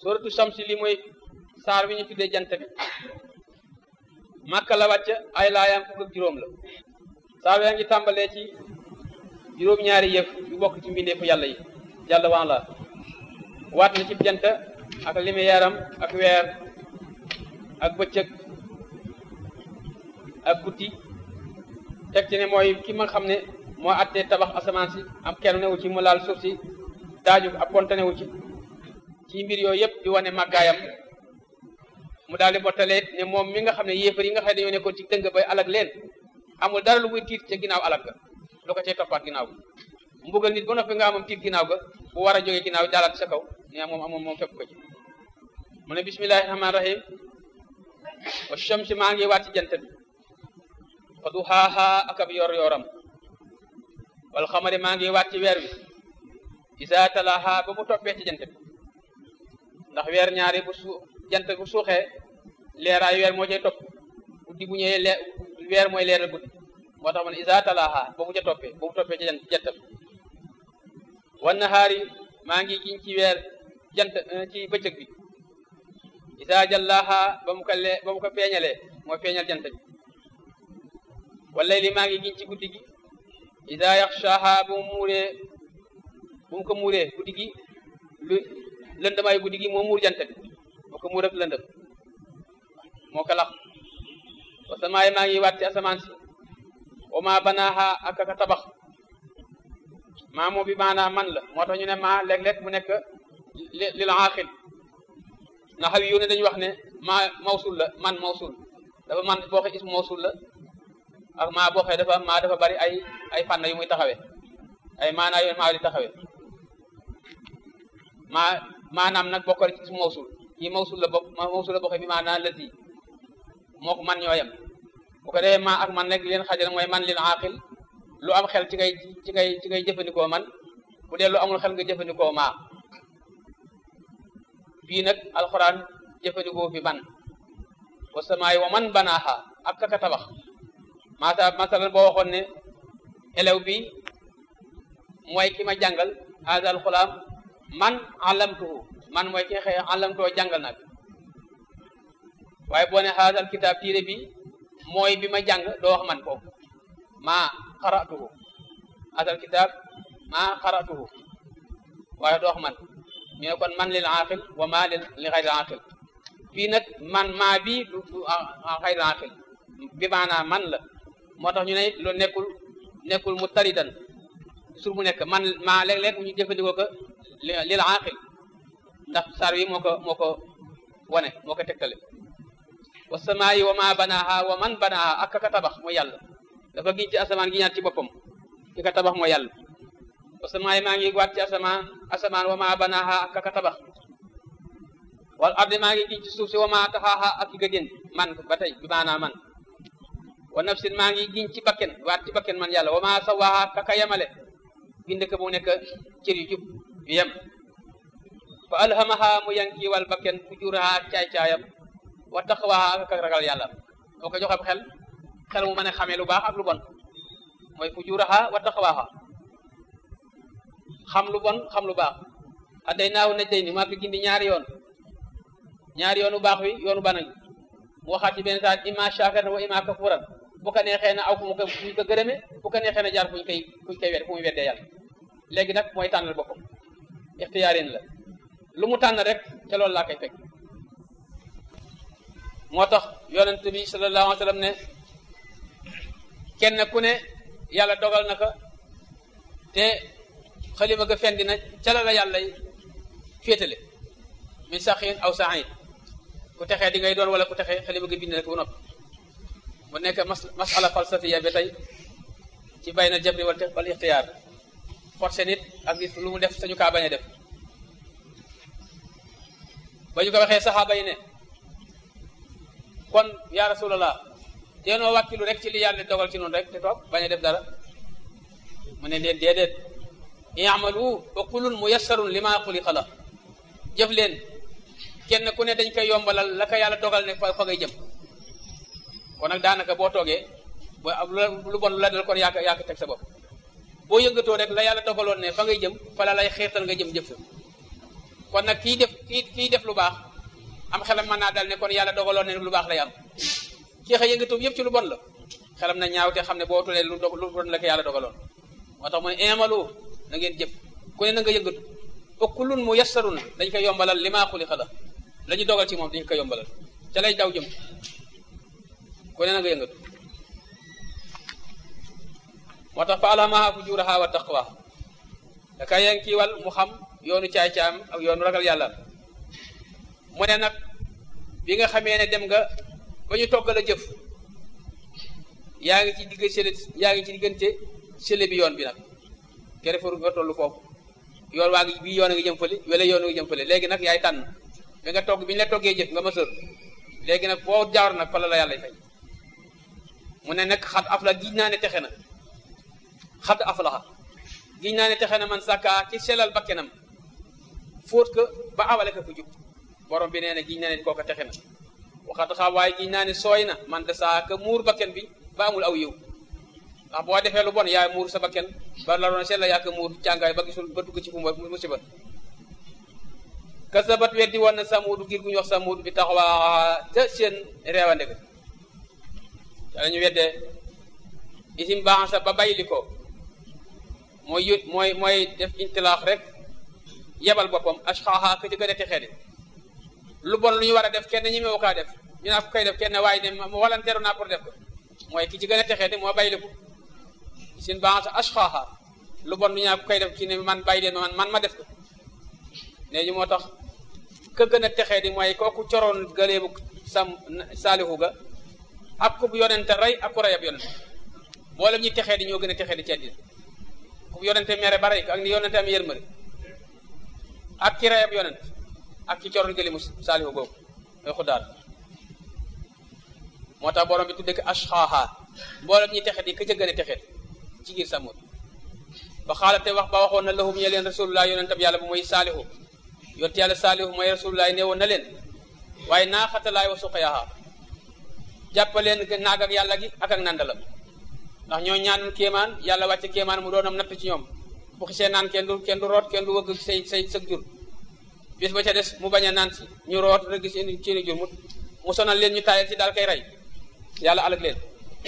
suratu Shamsi li mooy saar wi ñu tuddee jant bi Makka la wàcc ay laayaam fukk ak juróom la saar yaa ngi tàmbalee ci juróom-ñaari yëf yu bokk ci mbindeefu yàlla yi yàlla waan la waat na ci jant ak limi yaram ak weer ak bëccëg ak guddi teg ci ne mooy ki ma xam ne moo attee tabax asamaan si am kenn newu ci mu laal suuf si daaju ab konte newu ci ci mbir yooyu yëpp di wane màggaayam mu daal di bottaleet ne moom mi nga xam ne yéefar yi nga xam ne dañoo nekkoon ci dëng bay alag leen amul dara lu muy tiit ca ginnaaw alag ga lu ko cay toppaat ginnaaw ga mbugal nit ba noppi nga amam tiit ginnaaw ga bu war a jógee ginnaaw daalaat sa kaw ne moom amoon moom fekk ko ci mu ne bismillahi rahmaani rahim wa shamsi maa ngi waat ci jant bi wa duhaaha ak ab yor yoram wal xamari maa ngi waat ci weer wi isa talaaha ba mu toppee ci jant bi ndax weer ñaari bu su jant bu suuxee leeraayu weer moo cay topp guddi bu ñëwee leer weer mooy leeral guddi moo tax man isa talaaha ba mu ca toppee ba mu toppee ci jant jant bi wan nahaari maa ngi giñ ci weer jant ci bëccëg bi isa jallaaha ba mu ko lee ba mu ko feeñalee mooy feeñal jant bi wala li maa ngi giñ ci guddi gi isa yaxshaaha ba mu muuree bu mu ko muuree guddi gi lu lëndamaayu guddi gi moo muur jant bi moo ko muur ak lëndëm moo ko lax wa samaay maa ngi waat ci asamaan si wa maa banaaha ak aka tabax maa moo bi maanaa man la moo tax ñu ne maa léeg-léeg mu nekk lil aaxil na xaw yu ne dañuy wax ne maa mawsul la man mawsul dafa man boo xee ismu mawsul la ak maa boo xee dafa maa dafa bari ay ay fànn yu muy taxawee ay maanaa yoon maa di taxawee maa maanaam nag bokkale ci ismu mawsul yi mawsul la bokk mawsul la bokkee bi maanaa lati moo ko man ñooyam bu ko defee maa ak man rek leen xajal mooy man lil aaxil lu am xel ci ngay ci ngay ci ngay jëfandikoo man bu dee lu amul xel nga jëfandikoo maa fii nag alxuraan jëfandikoo fi ban wa samaay wa man banaaha ak kaka tabax masa masalan boo waxoon ne élève bi mooy ki ma jàngal haazal xulaam man alamtuhu man mooy ki nga xëy alamtoo jàngal nag waaye boo ne haazal kitaab tiire bi mooy bi ma jàng doo wax man foofu maa xaratuhu haazal kitaab maa xaratuhu waaye doo wax man ñu ne kon man lil aqil wa ma lil li xayri aqil fii nag man maa bi du du xayri aqil bi maanaa man la moo tax ñu ne loolu nekkul nekkul mu taridan sur mu nekk man maa léeg-léeg ñu jëfandikoo ko lil aqil ndax sar wi moo ko moo ko wane moo ko tegtale wa samaayi wa ma banaaha wa man banaaha ak ka tabax mooy yàlla dafa giñ ci asamaan gi ñaat ci boppam ki ka tabax mooy yàlla wa samaayi maa ngi waat ci asamaan asamaan wa ma banaaha ak ka tabax wal ardi maa ngi giñ ci suuf si wa ma taxaaha ak ki ga jën man ba tey bi maanaa man wa nafsin maa ngi giñ ci bakken waat ci bakken man yàlla wa ma sawaaha kaka yemale bind ko bu nekk cër yu jub yu yem fa alhamaha mu yanki wal bakken fujuraha caay-caayam wa taqwaha ak ragal yàlla moo ko joxe xel xel mu mën a xamee lu baax ak lu bon mooy fujuraha wa taqwaha xam lu bon xam lu baax adday naaw naj day ni maa ko gindi ñaari yoon ñaari yoonu baax wi yoonu banañ mu waxaat ci benn saa imma shakiran wa imma kafuran bu ko neexee na aw fu mu ko fu ñu ko gërëme bu ko neexee na jaar fu ñu koy fu ñu koy wedd fu muy weddee yàlla léegi nag mooy tànnal boppam ixtiyaarin la lu mu tànn rek ca loolu laa koy fekk moo tax yonent bi sallallahu alayhi wa sallam ne kenn ku ne yàlla dogal na ko te xalima ga fendi na ca la la yàlla féetale min saxin aw saxin ku texee di ngay doon wala ku texee xalima ga bind na ko bu noppi mu nekk mas masala falsafiya ba tey ci bay na jabri wal wal ixtiyaar forcé nit ak gis lu mu def sañu kaa bañ a def ba ñu ko waxee saxaaba yi ne kon yaa rasulallah deenoo wàkkilu rek ci li yàlla dogal ci noonu rek te toog bañ a def dara mu ne leen déedéet i'malu wa kullun muyassarun lima xuliqa la jëf leen kenn ku ne dañ koy yombalal la ko yàlla dogal ne fa fa ngay jëm kon nag daanaka boo toogee boo am lu bon lu la dal kon yaa ko yaa ko teg sa bopp boo yëngatoo rek la yàlla dogaloon ne fa ngay jëm fa la lay xiirtal nga jëm jëf kon nag kii def kii kii def lu baax am xelam mën naa dal ne kon yàlla dogaloon ne lu baax lay am kii xëy yëngatoom yëpp ci lu bon la xelam na ñaaw te xam ne boo tulee lu dog lu bon la ko yàlla dogaloon moo tax mu ne imalu na ngeen jëf ku ne na nga yëngatu okkulun mu yassaru na dañ koy yombalal li maa xuli xala la ñu dogal ci moom dañ koy yombalal ca lay daw jëm ku ne na nga yëngatu moo tax fa alhamaha fujuraha wa taqwa da ka yen kiiwal mu xam yoonu caay-caam ak yoonu ragal yàlla mu ne nag bi nga xamee ne dem nga ba ñu toggal a jëf yaa ngi ci digg sele yaa ngi ci diggante sele bi yoon bi nag kere faru nga tollu foofu yoon waa ngi bii yoon a ngi jëm fële wala yoon a ngi jëm fële léegi nag yaay tànn bi nga togg bi ñu la toggee jëf nga ma sër léegi nag boo jaar nag fa la la yàlla fay mu ne nag xat af la giñ naa ne texe na xat af laxa giñ naa ne texe na man sàkka ci selal bakkenam fóot ko ba awale ko fu jub borom bi nee na giñ naa ne kooka texe na waxat xam waaye giñ naa ne sooy na man de saa ka muur bakken bi ba amul aw yiw ndax boo defee lu bon yaa muur sa bakken ba la doon sella yaa ko muur càngaay ba gisul ba dugg ci fu musiba kasabat weddi woon na samuudu ngir gu ñu wax samuudu bi taxawaa te seen reewande ga yàlla ñu weddee isim baaxasa ba bayli ko mooy yut mooy mooy def intilaax rek yebal boppam ashxaaxa ka ci gën a texee de lu bon lu ñu war a def kenn ñi mewu kaa def ñu naa ko koy def kenn waaye ne mu walanteeru naa pour def ko mooy ki ci gën a texee de moo bayli ko isim baaxasa ashxaaxa lu bon lu ñu naa ko koy def ci ne man bàyyi leen man man ma def ko léegi moo tax ka gën a texee di mooy kooku coroon gëleebu sam saalihu ga ak ku yonente rey ak ku rey ab yonente mboolem ñi texee di ñoo gën a texee di ci àddina ku yonente mere ba rey ko ak ni yonente am yërmande ak ki rey ab yonente ak ki coroon gëleebu saalihu googu mooy xuddaar moo tax borom bi tudde ko ashxaaha mboolem ñi texee di ka ca gën a texee ci giir samut ba xaalate wax ba waxoon na lahum ñe leen rasulullah yonentam yàlla bu mooy saalihu yonte yàlla saalihu mooy rasulullah ne woon na leen waaye naaxatalaay wa suqayaha jàppaleen naag ak yàlla gi ak ak nandalam ndax ñoo ñaan kéemaan yàlla wàcce kéemaan mu doonam natt ci ñoom bu xisee naan kenn du kenn du root kenn du wëgg say say sëg jur bis ba ca des mu bañ a naan si ñu root rek gis indi seeni jur mu mu sonal leen ñu taayal si daal koy rey yàlla alag leen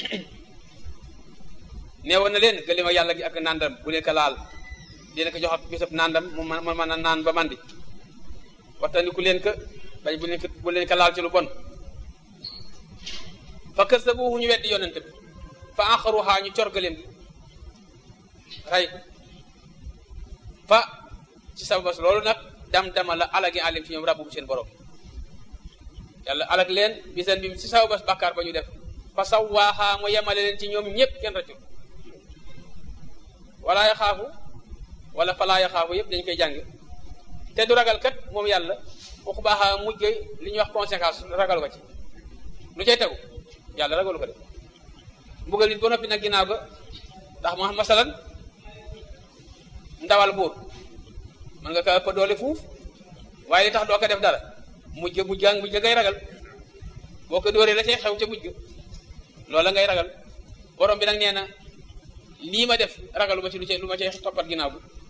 neewoon na leen gëlima yàlla gi ak nandam bu leen ko laal dina ko jox ak bisab nandam mu mën mën a naan ba mandi waxtaandiku leen ko bañ bu leen ko bu leen ko laal ci lu bon fa kasabuhu ñu weddi yonente bi fa axaruha ñu cor gëleem gi rey fa ci sababas loolu nag dam dama la alagi alim ci ñoom rabbu seen borom yàlla alag leen bi seen bi ci sababas bàkkaar ba ñu def fa sawaaha mu yemale leen ci ñoom ñëpp kenn rëccul wala yaxaafu wala falaa yaxaafu yëpp dañ koy jàng te du ragal kat moom yàlla waxu baaxa mujj li ñuy wax conséquence ragalu ko ci lu cay tegu yàlla ragalu ko de mbugal nit ba noppi nag ginnaaw ga ndax ma masalan ndawal buur mën nga ko ëpp doole fuuf waaye li tax doo ko def dara mujj mujj ga mujj ngay ragal boo ko dóoree la cay xew ca mujj loola ngay ragal borom bi nag nee na lii ma def ragalu ma ci lu ci lu ma cay toppat ginnaaw bi